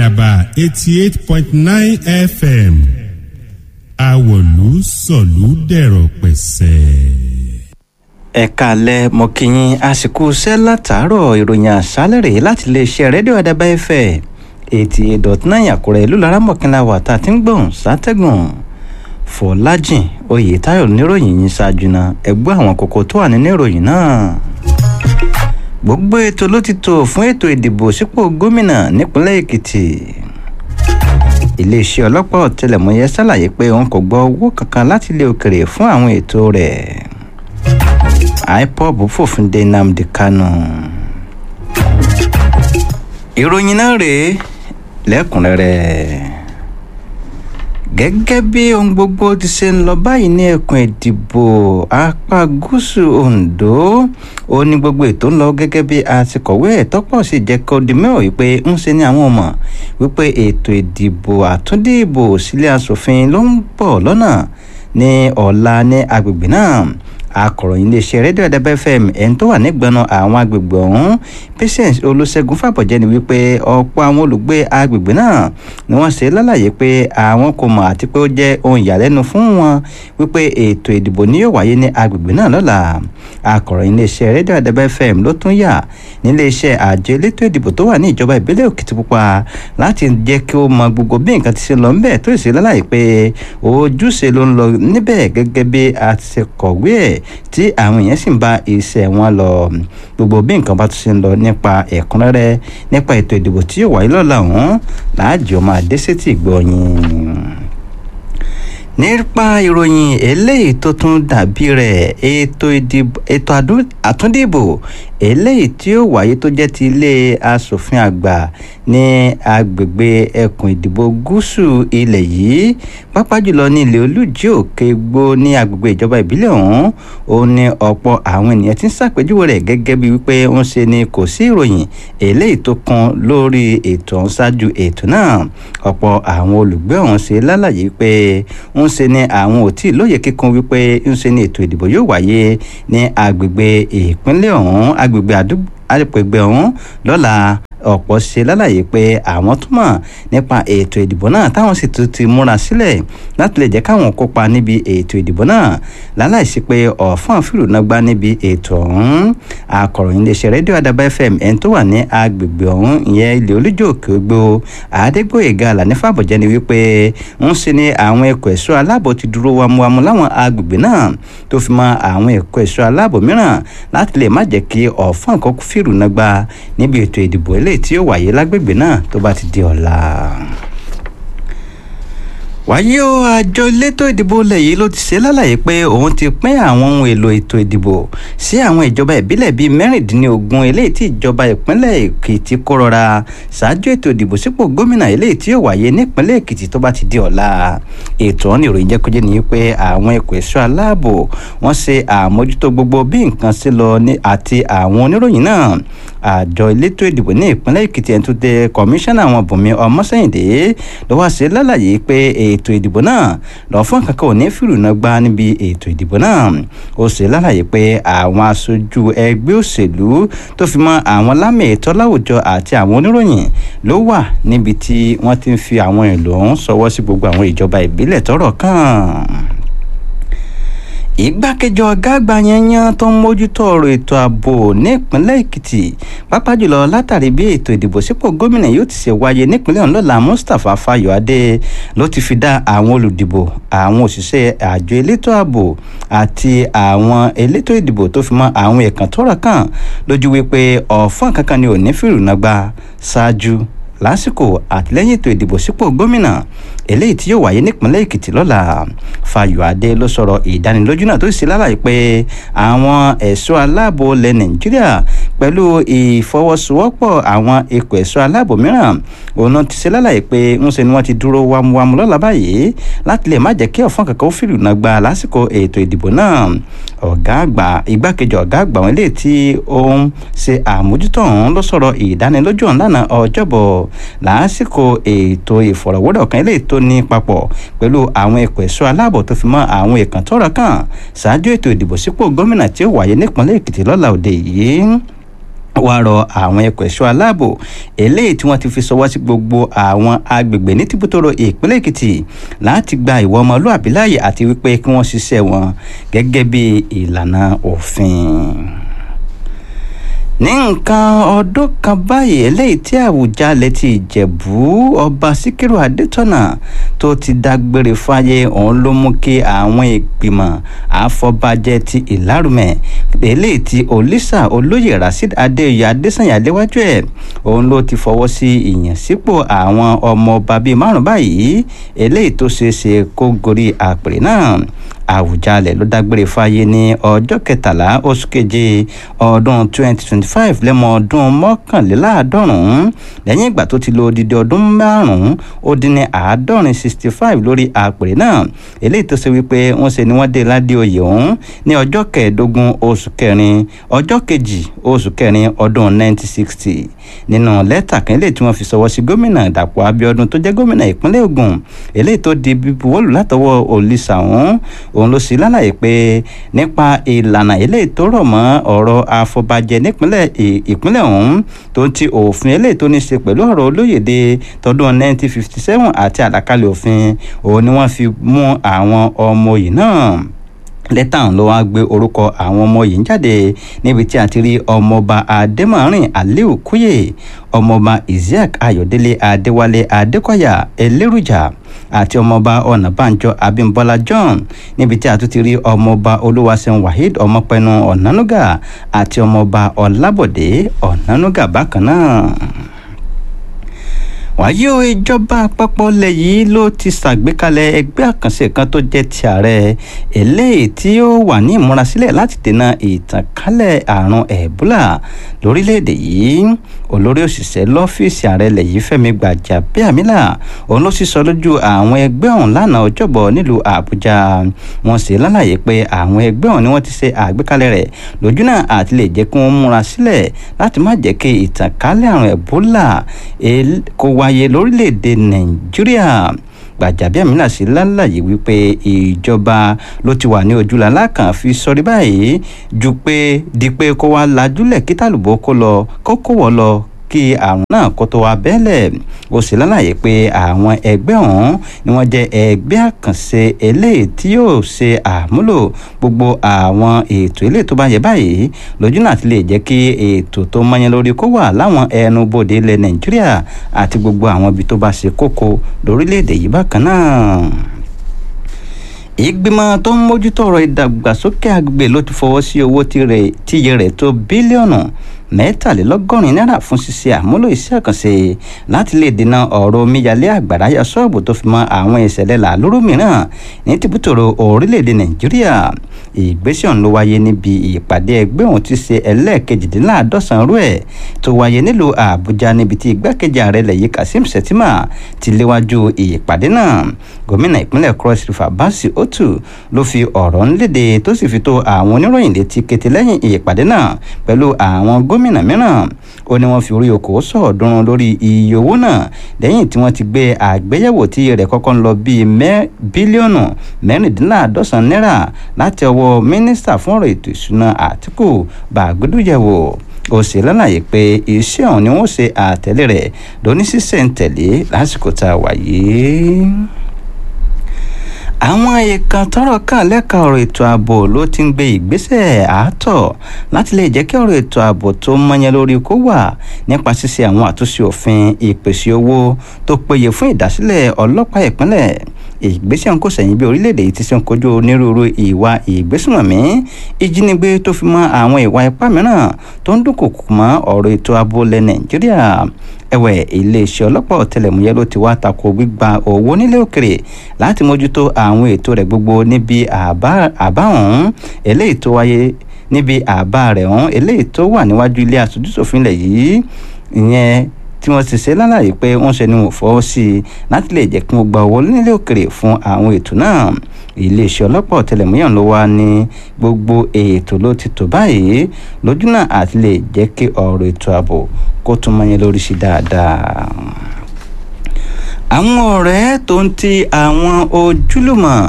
àdàbà eighty eight point nine fm àwọ̀lú sọ̀lú dẹ̀rọ̀ pẹ̀sẹ̀. ẹ̀ka alẹ́ mo kí yín àsìkò iṣẹ́ látàárọ̀ ìròyìn àṣálẹ̀ rèé láti iléeṣẹ́ rédíò àdàbà ẹ̀fẹ̀ eighty eight dot nine àkúrẹ́ ìlú laramọ̀kínlá wà tá a ti ń gbọ̀n sátẹ́gùn fọlájìn oyètáyọ̀ níròyìn yìí ṣáájú náà ẹgbẹ́ àwọn kókó tó wà nínú ìròyìn náà gbogbo ètò ló ti tò fún ètò ìdìbò sípò gómìnà nípínlẹ̀ èkìtì iléeṣẹ́ ọlọ́pàá ọ̀tẹlẹ̀múyẹ́ ṣàlàyé pé òun kò gbọ́ owó kankan láti ilé òkèrè fún àwọn ètò rẹ̀ ipob fòfin de nnamdi kanu ìròyìn náà rèé lẹ́kùnrẹ́rẹ́ gẹ́gẹ́ bí ohun gbogbo ti ṣe ń lọ báyìí ní ẹkùn ìdìbò apá gúúsù ondo ó ní gbogbo ètò ń lọ gẹ́gẹ́ bí àtikọ̀wé ẹ̀tọ́pọ̀ sì jẹ́ kó di mẹ́wàá wípé ń ṣe ní àwọn ọmọ wípé ètò ìdìbò àtúndìbò sílé asòfin ló ń bọ̀ lọ́nà ní ọ̀la ní agbègbè náà akọ̀ròyìn iléeṣẹ́ rédíò ẹ̀dẹ́bẹ́ fm ẹni tó wà nígbọnà àwọn agbègbè ọ̀hún patience olùṣègùn fàbọ̀jẹ́ ni wípé ọ̀pọ̀ àwọn olùgbé agbègbè náà ni wọ́n ṣe lálàyé pé àwọn kò mọ̀ àti pé ó jẹ́ ohun ìyàlẹ́nu fún wọn wípé ètò ìdìbò ni yóò wáyé ní agbègbè náà lọ́la akọ̀ròyìn iléeṣẹ́ rédíò ẹ̀dẹ́bẹ́ fm ló tún yà níléeṣẹ́ àjọ elétò ìdìbò tó wà ní ìjọba ìbílẹ̀ òkìtìpupa láti jẹ́ kí ó mọ gbogbo bí nǹkan ti ṣe lọ ńbẹ̀ tó sì lálàyé pé ojúṣe ló ń lọ níbẹ̀ gẹ́gẹ́ bí a ti ṣe kọ̀wé ẹ̀ tí àwọn èèyàn sì ń bá iṣẹ́ wọn lọ gbogbo bí nǹkan bá tún ṣe ń lọ nípa ẹ̀kúnrẹ́rẹ́ nípa ètò ìdìbò tí yóò wáyé lọ́la ọ̀hún láàjọ máa dé sétí ìgbọ̀nyìn nípa ìròyìn eléyìí tó tún dàbí rẹ̀ ètò ìdìbò ètò àtúndìbò eléyìí tí ó wáyé tó jẹ́ ti ilé asòfin àgbà ní agbègbè ẹkùn ìdìbò gúúsù ilẹ̀ yìí pápá jùlọ ní ilé olùjì òkè gbó ní agbègbè ìjọba ìbílẹ̀ ọ̀hún ó ní ọ̀pọ̀ àwọn ènìyàn tí ń ṣàpèjúwe rẹ̀ gẹ́gẹ́ bí wípé ń ṣe ni kò sí ìròyìn eléyìí tó kan lórí ètò ọ̀hún ṣáájú ètò náà ọ̀pọ̀ àwọn olùgbé ọ̀hún ṣe lálàyé pé ń ṣe ni àwọn ò tí ì lóye kíkún wípé ń ṣe ni ètò ìdìbò yóò wáyé ní agbègbè ìpínlẹ̀ ọ̀hún agbègbè àgbègbè ọ̀hún lọ́la ọ̀pọ̀ ṣe lálàyé pé àwọn túmọ̀ nípa ètò ìdìbò náà táwọn sì tún ti múra sílẹ̀ láti lè jẹ́ káwọn kópa níbi ètò ìdìbò náà láláìsí pé ọ̀fọ́n fìrùnàgbá níbi ètò ọ̀hún akọ̀ròyìn iléeṣẹ́ rédíò àdàbà fm ẹni tó wà ní agbègbè ọ̀hún ìyẹn ilé olójó òkè ògbó àdégbòyèga àlàní fàbọ̀jẹ́ ni wípé ń ṣe ni àwọn ẹ̀kọ́ ẹ̀ṣọ́ aláàbò ti dúró wámúwámú láwọn agbègbè náà tó fi mọ àwọn ẹ̀kọ́ ẹ̀ṣọ́ aláàbò mìíràn láti lè má jẹ́ kí ọ̀fọ́n kan fìrùnàgbá níbi ètò ìdìbò eléyìí tí ó wáyé lágbègbè náà tó bá ti di ọ̀la wáyé o àjọ elétò ìdìbò ilẹ̀ yìí ló ti ṣe lálàyé pé òun ti pín àwọn ohun èlò ètò ìdìbò sí àwọn ìjọba ìbílẹ̀ bíi mẹ́rìndínlógún eléyìí tí ìjọba ìpínlẹ̀ èkìtì kó rọra ṣáájú ètò ìdìbò sípò gómìnà eléyìí tí yóò wáyé nípínlẹ̀ èkìtì tó bá ti di ọ̀la ètò ọ̀hún ìròyìn jẹ́kọ́jẹ́ ni pé àwọn ẹ̀kọ́ ẹ̀ṣọ́ aláàbò wọ́n ṣe àmójútó gbogbo bí nǹkan ṣe lọ àti àwọn oníròyìn náà àjọ elétò ìdìbò ní ìpínlẹ̀ èkìtì ẹni tó dé kọmíṣánná àwọn bùnmi ọmọsẹ́yìndé ló wá ṣe lálàyé pé ètò ìdìbò náà lọ fún kankan ò ní fìrùnà gbá níbi ètò ìdìbò náà ó ṣe lálàyé pé àwọn aṣojú ẹgbẹ́ òṣèlú tó fi mọ́ àwọn lámì ètò láwùjọ àti àwọn oníròyìn ló wà níbi tí wọ́n ti ń fi àwọn èlò ọ̀hún ṣọwọ́ sí gbogbo àwọn ìjọba ìbílẹ̀ tọ́rọ̀ kàn igbákejì ọ̀gá àgbà yanyan tó ń mójútó ọ̀rọ̀ ètò ààbò nípínlẹ̀ èkìtì pápá jùlọ látàrí bí ètò ìdìbò sípò gómìnà yóò ti ṣe wáyé nípínlẹ̀ ọ̀hún lọ́la mustapha fayọ̀adé ló ti fi dá àwọn olùdìbò àwọn òṣìṣẹ́ àjọ elétò ààbò àti àwọn elétò ìdìbò tó fi mọ́ àwọn ẹ̀kan tọ́rọ̀ kàn lójú wípé ọ̀fọ́n kankan ni ò ní fìrùnàgbà ṣáájú lásìkò àtìlẹ́yìn ètò ìdìbò sípò gómìnà eléyìí tí yóò wáyé nípínlẹ̀ èkìtì lọ́la fayọ̀adé ló sọ̀rọ̀ ìdánilójú náà tó sì lálàyé pé àwọn ẹ̀ṣọ́ aláàbò ilẹ̀ nàìjíríà pẹ̀lú ìfọwọ́sowọ́pọ̀ àwọn ikọ̀ ẹ̀ṣọ́ aláàbò mìíràn òun náà ti ṣe lálàyé pé ń ṣe ni wọ́n ti dúró wámúwámú lọ́la báyìí láti lè má jẹ́ kí ọ̀fọ́n kankan ó fìlù náà gba lásìkò ètò ìdìbò náà ọ̀gá àgbà igbákejì ọ̀gá àgbà wọn eléyìí tí ó ń ṣe àmójútó ọ̀hún ló sọ̀rọ̀ ìdánilójú ọ̀hún lánàá ọjọ́bọ̀ lásìkò ètò ìfọ̀rọ̀wérọ̀ kan eléyìí tó ní papọ̀ pẹ̀lú àwọn ẹ̀kọ́ ẹ̀ṣọ́ aláàbò tó fi mọ́ àwọn ìkàn tọ́rọ̀ kàn ṣáájú ètò ìdìbò sípò gómìnà tí ó wáyé nípínlẹ̀ èkìtì lọ́la òde yìí wá rọ àwọn ẹ̀kọ́ ẹ̀ṣọ́ aláàbò eléyìí tí wọ́n ti fi ṣọwọ́ sí gbogbo àwọn agbègbè ní tìbútòrò ìpínlẹ̀ èkìtì láti gba ìwọ ọmọlúàbí láàyè àti wípé kí wọ́n ṣiṣẹ́ wọn gẹ́gẹ́ bí ìlànà òfin ní nǹkan ọdún kan báyìí eléyìí tí àwùjalè ti ìjẹ̀bú ọba síkírù adétọ́nà tó ti dágbére fáyé òun ló mú kí àwọn ìgbìmọ̀ àfọbàjẹ́ ti ìlárùmẹ̀ eléyìí tí olisa olóyè rasheed adéyẹ adésànyà léwájú ẹ̀ òun ló ti fọwọ́ sí ìyànsípò àwọn ọmọ ọba bíi márùn báyìí eléyìí tó ṣeé ṣe kó gorí àpèrè náà àwùjalè ló dágbére fáyé ní ọjọ́ kẹtàlá oṣù keje ọdún 2025 lẹ́mọ ọdún mọ́kànléláàádọ́rùn-ún lẹ́yìn ìgbà tó ti lo odidi ọdún márùn-ún ó dín ní àádọ́rin 65 lórí àpèrè náà eléyìí tó ṣe wípé wọ́n ṣe ni wọ́n dé ládé oyè ọ̀hún ní ọjọ́ kẹẹ̀ẹ́dógún oṣù kẹrin ọjọ́ kejì oṣù kẹrin ọdún 1960 nínú lẹ́tà kan eléyìí tí wọ́n fi ṣọwọ́ sí gómìnà dàpọ̀ abíọ́dún tó jẹ́ gómìnà ìpínlẹ̀ ògùn eléyìí tó di bíbuwọ́lù látọwọ́ òlìṣà ọ̀hún òun ló sì lálàyé pé nípa ìlànà eléyìí tó rọ̀ mọ́ ọ̀rọ̀ àfọbàjẹ́ nípínlẹ̀ ìpínlẹ̀ ọ̀hún tó ń ti òfin eléyìí tó ní ṣe pẹ̀lú ọ̀rọ̀ olóyèdè tọdún 1957 àti àlàkalẹ̀ òfin òun ni wọ́n fi mú àwọn ọmọ yìí náà lẹ́tà ló wá gbé orúkọ àwọn ọmọ yìí jáde níbi tí a ti rí ọmọọba adémọ̀rin aliu kúyè ọmọọba isiaq ayọ̀délé adéwálé adékọ̀yà elérùjà àti ọmọọba ọ̀nàbànjọ abímbọ́lá john níbi tí a tún ti rí ọmọọba olúwaṣẹ́n waheed ọmọpẹnu ọ̀nánúgà àti ọmọọba ọlábọ̀dé ọ̀nánúgà bákan náà wàyí o ìjọba àpapọ̀ ilẹ̀ yìí ló ti ṣàgbékalẹ̀ ẹgbẹ́ àkànṣe kan tó jẹ́ ti ààrẹ eléyìí tí ó wà ní ìmúrasílẹ̀ láti dènà ìtànkálẹ̀ àrùn ẹ̀bólà lórílẹ̀‐èdè yìí olórí òṣìṣẹ́ lọ́fíìsì ààrẹ ilẹ̀ yìí fẹ́mi gbàjàbíàmílà òun ló sì sọ lójú àwọn ẹgbẹ́ ọ̀hún lánàá ọjọ́bọ̀ nílùú àbújá wọ́n sì lálàyé pé àwọn ẹgbẹ́ ọ̀hún ni wọ́n ti ṣe àgbékalẹ̀ rẹ̀ lójú náà àti lè jẹ́ kí wọ́n múra sílẹ̀ láti má jẹ́ kí ìtànkálẹ̀ àrùn ẹ̀bólà kó wá wáyé lórílẹ̀‐èdè nàìjíríà gbàjàbíàmílà sí lálàyé wípé ìjọba ló ti wà ní ojúlàlá kan fi sọrí báyìí ju pé di pé kó wá lajúlẹ̀ kí tàlùbọ́ kó lọ kó kó wọ́ lọ kí àrùn náà kó tó wá bẹ́lẹ̀ ó sì lálàyé pé àwọn ẹgbẹ́ ọ̀hún ni wọ́n jẹ́ ẹgbẹ́ àkànṣe eléyìí tí yóò ṣe àmúlò gbogbo àwọn ètò eléyìí tó bá yẹ báyìí lójú náà ti lè jẹ́ kí ètò tó mọ́yán lórí kó wà láwọn ẹnu bodè ilẹ̀ nàìjíríà àti gbogbo àwọn ibi tó bá ṣe kókó lórílẹ̀‐èdè yìí bákan náà ìgbìmọ̀ tó ń mójútó ọ̀rọ̀ ìdàgbàsókè agbègbè ló ti fọwọ́ sí owó tíye rẹ̀ tó bílíọ̀nù mẹ́tàlélọ́gọ́rin náírà fún ṣíṣe àmúlò iṣẹ́ àkànṣe láti lè dènà ọ̀rọ̀ omíyalé àgbàrá ya ṣọ́ọ̀bù tó fi mọ́ àwọn ìṣẹ̀lẹ̀ làlúrú mìíràn ní tìbútòrò orílẹ̀-èdè nàìjíríà ìgbésẹ̀ ọ̀hún ló wáyé níbi ìpàdé ẹgbẹ́ ọ̀hún ti ṣe ẹlẹ́ẹ̀kejìdínláàdọ́sàn rú ẹ̀ tó wáyé nílùú àbújá níbi tí igbákejì ààrẹ ilẹ̀ yìí kazeem shettima ti léwájú ìpàdé náà gómìnà ìpínlẹ̀ cross river basi otu ló fi ọ̀rọ̀ ńlédè tó sì fi tó àwọn oníròyìn létí kété lẹ́yìn ìpàdé náà pẹ̀lú àwọn gómìnà mìíràn ó ní wọ́n fi orí okòó sọ̀ọ́dúnrún lórí iye owó náà lẹ́yìn tí wọ́n ti gbé àgbéyẹ̀wò tí iye rẹ̀ kọ́kọ́ ń lọ bíi bílíọ̀nù mẹ́rìndínláàdọ́sàn náírà láti ọwọ́ mínísítà fún ọ̀rọ̀ ètò ìṣúná àtìkù bàgbédúyẹ̀wò ó sì lálàyé pé iṣẹ́ ọ̀hún ni wọ́n ṣe àtẹ̀lé rẹ̀ lóní sísẹ̀ǹtẹ̀lé lásìkò tá a wà yìí àwọn ẹ̀ka tọ́rọ̀ kàn lẹ́ka ọ̀rọ̀ ètò ààbò ló ti ń gbé ìgbésẹ̀ àátọ̀ láti lè jẹ́ kí ọ̀rọ̀ ètò ààbò tó mọ́yán lórí kó wà nípa ṣíṣe àwọn àtúnṣe òfin ìpèsè owó tó péye fún ìdásílẹ̀ ọlọ́pàá ìpínlẹ̀ ìgbésẹ̀ ń kò sẹ́yìn bí orílẹ̀-èdè yìí ti ṣe ń kojú onírúurú ìwà ìgbésùnmọ̀mí ìjínigbé tó fi mọ́ àwọn ìwà ipá mìíràn tó ń dúnkòkò mọ́ ọ̀rọ̀ ètò ààbò lẹ̀ nàìjíríà ẹ̀wẹ̀ iléeṣẹ́ ọlọ́pàá ọ̀tẹlẹ̀múyẹ́ ló ti wá tako gbígba owó nílé òkèrè láti mójútó àwọn ètò rẹ̀ gbogbo níbi àbá ọ̀hún eléyìí tó wáyé níbi àbá rẹ̀ ọ̀hún eléyìí tó wà níwájú ilé aṣojúṣòfin lẹ̀ yìí ìyẹn tí wọ́n ti ṣe lálàyé pé wọ́n ṣe ni wọ́n fọwọ́ sí i láti lè jẹ́ kí wọ́n gba owó nílé òkèrè fún àwọn ètò náà iléeṣẹ́ ọlọ́pàá ọ̀tẹlẹ̀múyẹ́ ló wá ní gbogbo ètò ló ti tò báyìí lójú náà àti lè jẹ́ kí ọ̀rọ̀ ètò ààbò kó tún mọ́yán lórí sí dáadáa àwọn ọ̀rẹ́ tó ń ti àwọn ojúlùmọ̀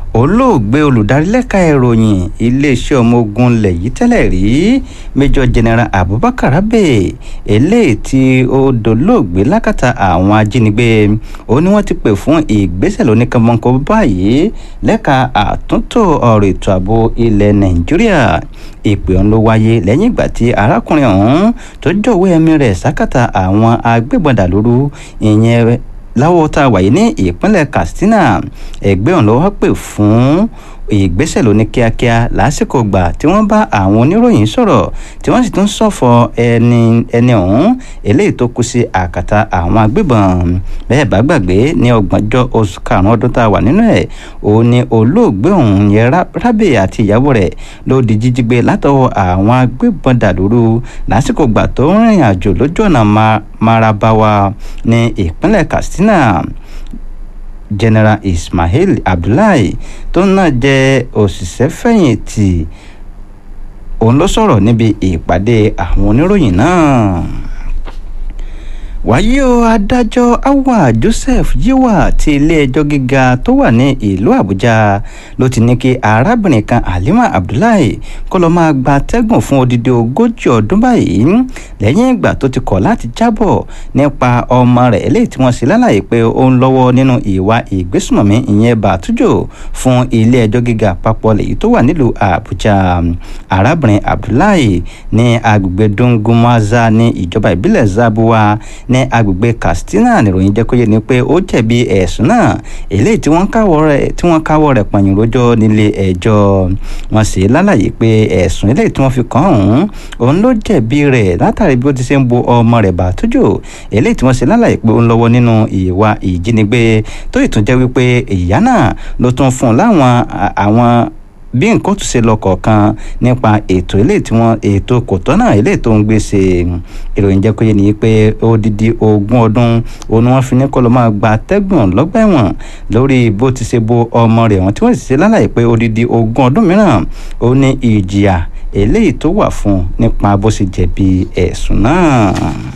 olóògbé olùdarí lẹ́ka ìròyìn iléeṣẹ́ ọmọ ogun ilẹ̀ yìí tẹ́lẹ̀ rí major general abubakar abe eléyìí tí ó dolóògbé lákàtà àwọn ajínigbé ó ní wọ́n ti pè fún ìgbésẹ̀ lóníkanmọ́nkọ́ báyìí lẹ́ka àtúntò ọ̀rọ̀ ètò ààbò ilẹ̀ nàìjíríà ìpè ọ̀hún ló wáyé lẹ́yìn ìgbà tí arákùnrin ọ̀hún tó jọ̀wọ́ ẹ̀mí rẹ̀ sákàtà àwọn agbébọn dàlúrú ìyẹn láwọ́ tá a wà yìí ní ìpínlẹ̀ katsina ẹgbẹ́ ọ̀hún ló wá pè fún ìgbésẹ̀ lóní kíákíá lásìkò gbà tí wọ́n bá àwọn oníròyìn sọ̀rọ̀ tí wọ́n sì tún ṣọ̀fọ̀ ẹni ẹni ọ̀hún eléyìí tó kú sí àkàtà àwọn agbébọn bẹ́ẹ̀ bá gbàgbé ní ọgbọ̀njọ́ oṣù karùn-ún ọdún tá a wà nínú ẹ̀ òun ni olóògbé ọ̀hún yẹn rábè àti ìyàwó rẹ̀ ló di jíjígbé látọwọ́ àwọn agbébọn dàlúrú lásìkò gbà tó ń rìnrìn àjò lójú ọ̀nà marabawa ní ìpínlẹ̀ katsina general ismail abdullahi tó náà jẹ́ òṣìṣẹ́ fẹ̀yìntì òun ló sọ̀rọ̀ níbi ìpàdé àwọn oníròyìn náà wàyí o adájọ́ awa joseph yiwa ti ilé-ẹjọ́ gíga tó wà ní ìlú àbújá ló ti ní kí arábìnrin kan halima abdullahi kó lọ́ọ́ máa gba tẹ́gùn fún odidi ogójì ọdún báyìí lẹ́yìn ìgbà tó ti kọ̀ láti jábọ̀ nípa ọmọ rẹ̀ eléyìí tí wọ́n ṣe lálàyé pé ó ń lọ́wọ́ nínú ìwà ìgbésùmọ̀mí ìyẹn bàtújò fún ilé-ẹjọ́ gíga àpapọ̀ lèyí tó wà nílùú àbújá arábìnrin abdullahi ní agbègbè dungumaza ní ìjọba ìbílẹ̀ zabuwa ní agbègbè katsina nìròyìn jẹ́ kó yé ni pé ó jẹ̀bi ẹ̀sùn náà eléyìí tí wọ́n káwọ́ rẹ̀ tí wọ́n káwọ́ rẹ̀ pọ̀nyìn rojọ́ nílé ẹjọ́ wọ́n sì lálàyé pé ẹ̀sùn eléyìí tí wọ́n fi kàn án òun ló jẹ̀bi rẹ̀ látàrí bí ó ti ṣe ń bo ọmọ rẹ̀ bàtújò eléyìí tí wọ́n sì lálàyé pé ó ń lọ́wọ́ nínú ìwà ìjínigbé tó ìtúnjẹ́ wípé ìyá náà ló tún fún un láwọn àwọn bí nǹkan tún ṣe lọ kọ̀ọ̀kan nípa ètò eléyìí tí wọ́n ètò kòtọ́ náà eléyìí tó ń gbé ṣe ìròyìn jẹ́ kó yé ni pé odidi ogún ọdún òun ni wọ́n fi ní kó ló máa gba tẹ́gbọ̀n lọ́gbà ẹ̀wọ̀n lórí bó ti ṣe bo ọmọ rẹ̀ wọ́n tí wọ́n sì ṣe lálàyé pé odidi ogún ọdún mìíràn ó ní ìjìyà eléyìí tó wà fún nípa bó ṣe jẹ̀bi ẹ̀sùn náà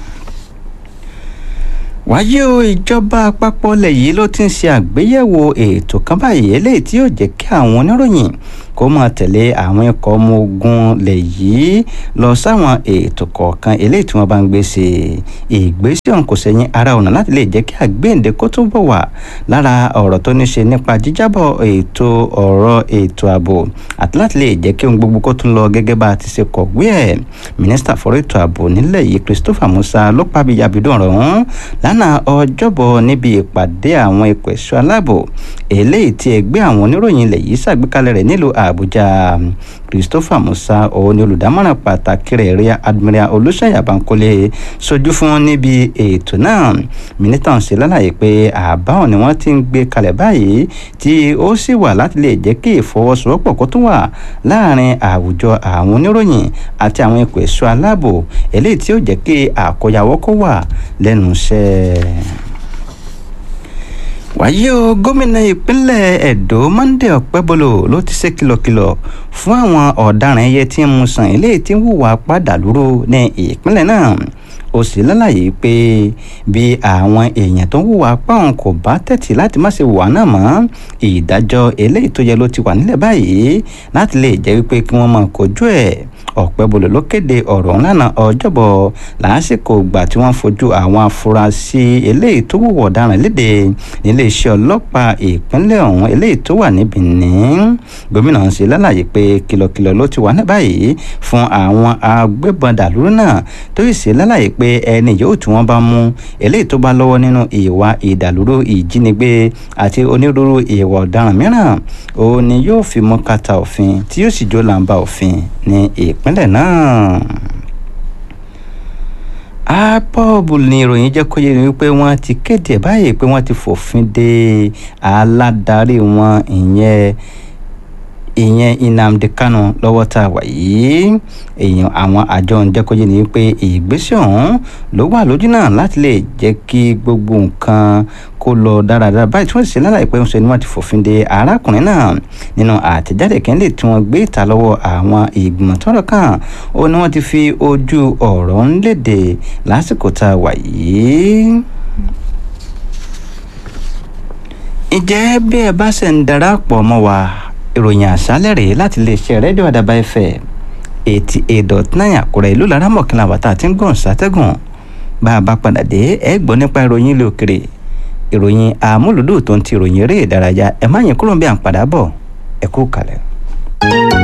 wáyé o ìjọba àpapọ̀ ilẹ̀ yìí ló ti ń ṣe àgbéyẹ̀wò ètò kan báyìí eléyìí tí yóò jẹ́ kí àwọn oníròyìn kó máa tẹ̀lé àwọn ikọ̀ ọmọ ogun lẹ̀ yìí lọ sáwọn ètò kọ̀ọ̀kan eléyìí tí wọ́n bá ń gbé ṣe ìgbésẹ̀ ọ̀hún kò sẹ́yìn ara ọ̀nà láti lè jẹ́ kí àgbéǹde kó tó bọ̀ wá lára ọ̀rọ̀ tó ní ṣe nípa jíjábọ̀ ètò ọ̀rọ̀ ètò ààbò àti láti lè jẹ́ kí ohun gbogbo kó tún lọ gẹ́gẹ́ bá a ti ṣe kọ̀wé ẹ̀ mínísítà fọ́rọ̀ ètò ààbò nílẹ̀ yìí Christopher Musa ló pàbí yabidun ọ̀rọ̀ ọ̀hún lánàá ọjọ́bọ̀ níbi ìpàdé àwọn ikọ̀ ẹ̀ṣọ́ aláàbò eléyìí tí ẹgbẹ́ àwọn oníròyìn ilẹ̀ yìí ṣàgbékalẹ̀ rẹ̀ nílùú àbújá christopher musa òun ni olùdámọ̀ràn pàtàkì rẹ̀ rí admiral olùṣeyà bankole sojú fún níbi ètò náà mínísítà ń ṣe lálàyé pé àbáwọn ni wọ́n ti ń gbé kalẹ̀ báyìí tí ó sì wà láti lè jẹ́ kí ìfọwọ́sowọ́pọ̀ kó tún wà láàrin àwùjọ àwọn oníròyìn àti àwọn ikọ̀ ẹ̀ṣọ́ aláàbò eléyìí tí ó jẹ́ kí àkóyawọ́ kó wà lẹ́nu iṣẹ́ wàyí o gómìnà ìpínlẹ̀ Ẹdó Monday Ọ̀pẹ́bọlò ló ti ṣe kìlọ̀kìlọ̀ fún àwọn ọ̀daràn ẹyẹ tí ń mu sàn eléyìí tí ń hùwà padà lúró ní ìpínlẹ̀ náà ó sì lálàyé pé bí àwọn èèyàn tó ń hùwà páwọn kò bá tẹ̀tì láti má ṣe wà náà mọ́ ìdájọ́ eléyìí tó yẹ ló ti wà nílẹ̀ báyìí láti lè jẹ́ wípé kí wọ́n máa kojú ẹ̀ ọ̀pẹ́bọlò ló kéde ọ̀rọ̀ ńlànà ọjọ́bọ̀ lásìkò ìgbà tí wọ́n fojú àwọn afurasí eléyìí tó wùwọ̀ ọ̀daràn léde nílé iṣẹ́ ọlọ́pàá ìpínlẹ̀ ọ̀hún eléyìí tó wà ní Benin gómìnà ń ṣe lálàyé pé kìlọ̀kìlọ̀ ló ti wà ní báyìí fún àwọn agbébọn dàlúrú náà tó sì ṣe lálàyé pé ẹni yóò tí wọ́n bá mú eléyìí tó bá lọ́wọ́ nínú ìwà ìdàlúrú ìjínigbé àti onírúurú ìwà ọ̀daràn mìíràn òun ni yóò fi mú kàtà òfin tí yóò sì jó làǹbà òfin ní ìpínlẹ̀ náà apọ́ọ̀bù ni ìròyìn jẹ́ kó yé ni wípé wọ́n ti kéde báyìí pé wọ́n ti fòfin de aládarí wọn ìyẹn ìyẹn Nnamdi Kanu lọ́wọ́ tá a wà yìí èèyàn àwọn àjọ ń jẹ́ kó yé ni wípé ìgbésẹ̀ ọ̀hún ló wà lójú náà láti lè jẹ́ kí gbogbo nǹkan kó lọ dáradára báyìí tí wọ́n sì ṣe lálàyé pé ṣe ni wọ́n ti fòfin de arákùnrin náà nínú àtẹ̀jáde kẹ́ńdé tí wọ́n gbé ìta lọ́wọ́ àwọn ìgbìmọ̀ tọ́rọ̀ kàn ó ní wọ́n ti fi ojú ọ̀rọ̀ ń léde lásìkò tá a wà yìí ǹjẹ́ bí ẹ bá ṣe ń darapọ̀ mọ́ wa ìròyìn àṣálẹ̀ rèé láti iléeṣẹ́ rédíò àdàbà fm eighty eight dot nine àkúrẹ́ ìlú lára mọ̀kànlá wàtá àti ń gùn sátẹ́gùn bá a bá padà dé ẹ gbọ́ nípa ìròyìn ilé òkèrè ìròyìn àmúlùdù tó ń ti ìròyìn eré ìdárayá ẹ má yín kúrò bí à ń padà bọ̀ ẹ kú kalẹ̀.